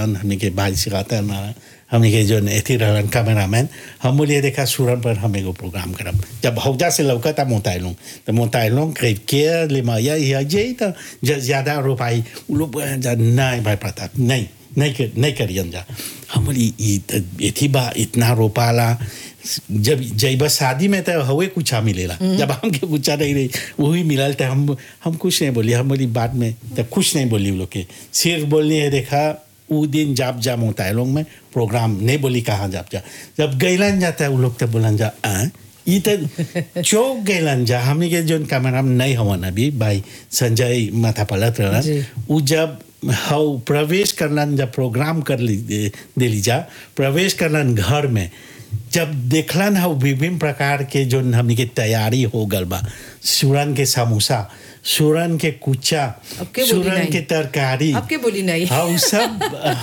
रहन हमने के भाई सिखाता रहन हमने के जो एथी रहन कैमरामैन हम बोलिए देखा सूरन पर हम एगो प्रोग्राम करब जब हौजा से लौकता मोताइलों तो मोताइलों के ले माया ये तो ज़्यादा रोपाई उ लोग जा नहीं भाई प्रताप नहीं नहीं कर नहीं करियन जा हम बोली एथी बा इतना रोपाला जब जब शादी में तो हवे कुछ मिलेला जब हमके कुछ नहीं रही वही मिलल तो हम हम कुछ नहीं बोली हम बोली बाद में तो कुछ नहीं बोली लोग के सिर्फ बोलनी है देखा वो दिन जाप जा होता है लोग में प्रोग्राम नहीं बोली कहाँ जाप जा जब गैलन जाता है वो लोग तो बोलन जा आ ये तो चौक गैलन जा हमने के जो कैमरा में नहीं हवन अभी भाई संजय माथा पलट रहा वो जब हाउ प्रवेश करलन जब प्रोग्राम कर ली दे ली जा प्रवेश करलन घर में जब देखलन है विभिन्न प्रकार के जो हमने के तैयारी हो गल बा सूरन के समोसा सूरन के कुचा सूरन के तरकारी आपके बोली नहीं हाँ सब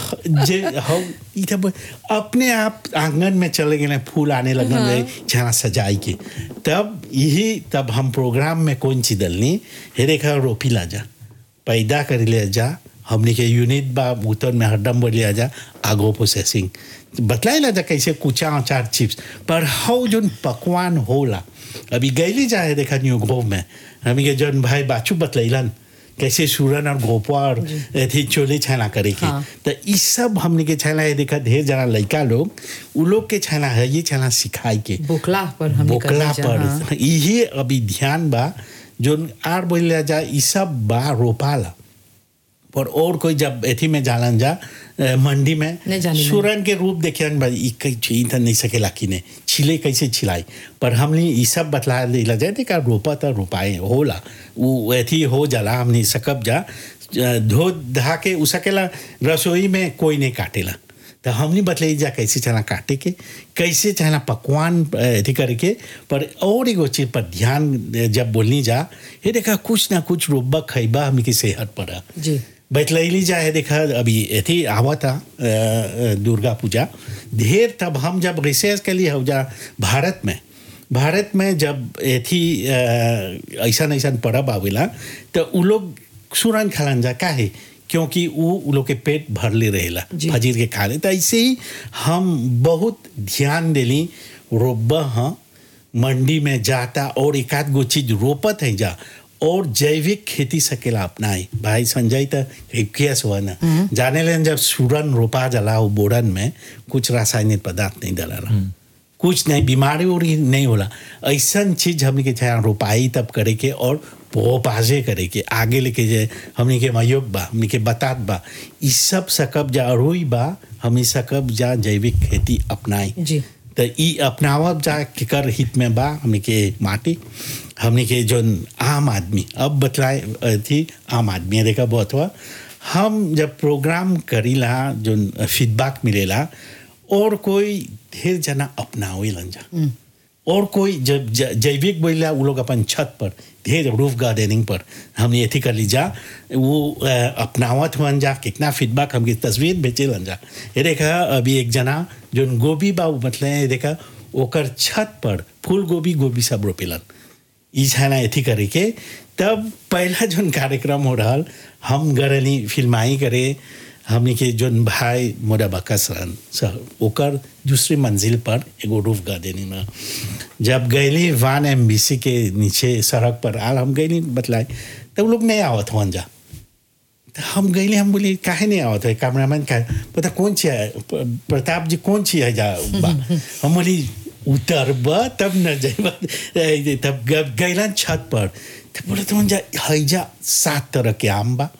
जे हाँ इधर अपने आप आंगन में चले गए फूल आने लगन हाँ। जहाँ सजाई के तब यही तब हम प्रोग्राम में कौन सी दलनी हे रेखा रोपी ला जा पैदा कर ले जा हमने के यूनिट बा उतर में हरदम बोलिया जा आगो प्रोसेसिंग बतलाई ला जा कैसे कुचा अचार चिप्स पर हाउ जो पकवान होला अभी गैली जाए देखा न्यू ग्रोव में हमी के जन भाई बाचू बतलैलन कैसे सूरन और गोपार थी चोले छाना करे के हाँ। तो ये सब हमने के छाना है देखा ढेर जना लड़का लोग उ लोग के छाना है ये छाना सिखाई के बोकला पर हम बोकला पर हाँ। यही अभी ध्यान बा जो आर बोल जा ये सब बा रोपाला पर और कोई जब एथी में जालन जा मंडी में सूरन के रूप देखे भाई तो नहीं सकेला कि ने छिले कैसे छिलाई पर हमने ये सब बतला दिला जाए का रोपा तो रोपाए होला वो एथी हो जाला हमने सकब जा धो धा के उ सकेला रसोई में कोई नहीं काटेला तो हमने बतलाई जा कैसे चला काटे के कैसे चला पकवान अथी करके पर और एगो चीज पर ध्यान जब बोलनी जा ये देखा कुछ ना कुछ रोबा खैबा हमने की सेहत पर जी बैतलैली जाए देखा अभी थी आवा था दुर्गा पूजा ढेर तब हम जब रिसर्च के लिए हो जा भारत में भारत में जब थी ऐसा ऐसा पर्व आवेला तो उ लोग सुरन खालन जा काहे क्योंकि वो उ लोग के पेट भरले रहेला फजीर के खा ले तो ऐसे ही हम बहुत ध्यान दिली रोबा हाँ मंडी में जाता और एक आध गो चीज रोपत है जा और जैविक खेती सकेला अपनाई भाई संजय तो केस हुआ ना जाने लेन जब सूरन रोपा जला हो बोरन में कुछ रासायनिक पदार्थ नहीं डला कुछ नहीं बीमारी उरी नहीं होला ऐसा चीज हमने के चाहे रोपाई तब करे के और पोपाजे करे के आगे लेके जाए हमने के मयोग बा हमने के बतात बा इस सब सकब जा अरुई बा हम सकब जा जैविक खेती अपनाई जी तो ई अपनावब जा केकर हित में बा हमने के माटी हमने के जो आम आदमी अब बतलाए थी आम आदमी देखा बहुत हुआ हम जब प्रोग्राम करीला जो फीडबैक मिलेला और कोई ढेर जना अपनावे लंजा और कोई जब जैविक बोला वो लोग अपन छत पर ढेर रूफ गार्डनिंग पर हमने एथी कर लीजा वो अपनावत हुआ जा कितना फीडबैक हमकी तस्वीर भेजे लंजा ये देखा अभी एक जना जो गोभी बा मतलब देखा ओकर छत पर फूल गोभी गोभी सब रोपेलन ई छाना एथी करे के तब पहला जो कार्यक्रम हो रहा हम गरनी फिल्माई करे हमने के जोन भाई मोरा बकस रहन सर ओकर दूसरी मंजिल पर एगो रूफ गार्डनिंग में जब गैली वान एम के नीचे सड़क पर आल हम गैली बतलाए तब लोग नहीं आवत हुआ जा तो हम गईले हम बोले काहे नहीं आवत है कैमरामैन का पता कौन सी है प्रताप जी कौन सी है जा हम बोली उतर तब न जाए तब गैला छत पर तो बोले तो जा हैजा सात तरह के आम बा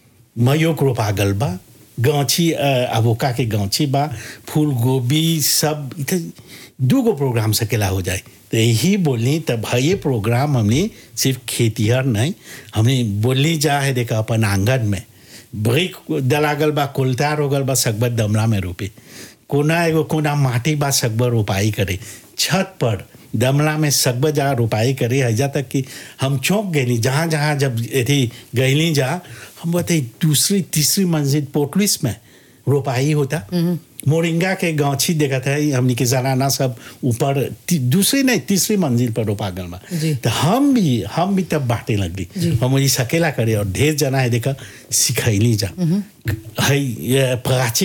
मयोग रोपा गल बा गाछी अबोका के गाछी बा फूल गोभी सब इधर दू गो प्रोग्राम सकेला हो जाए तो यही बोलनी तब ये प्रोग्राम हमने सिर्फ खेतीहर नहीं हमने बोलनी जा है देखा अपन आंगन में बड़ी दलागल बा कोलतार हो गल बा सकबर दमला में रोपे कोना एगो कोना माटी बा सकबर रोपाई करे छत पर दमला में सकबर जहाँ रोपाई करे हजा तक कि हम चौंक गए जहाँ जहाँ जब यदि गईली जा हम बताई दूसरी तीसरी मंजिल पोटलिस में रोपाई होता मोरिंगा के गांची देखा था हमने के जनाना सब ऊपर दूसरी नहीं तीसरी मंजिल पर रोपा गल तो हम भी हम भी तब बांटे लगली हम मुझे सकेला करे और ढेर जना है देखा सिखैली जा है प्राची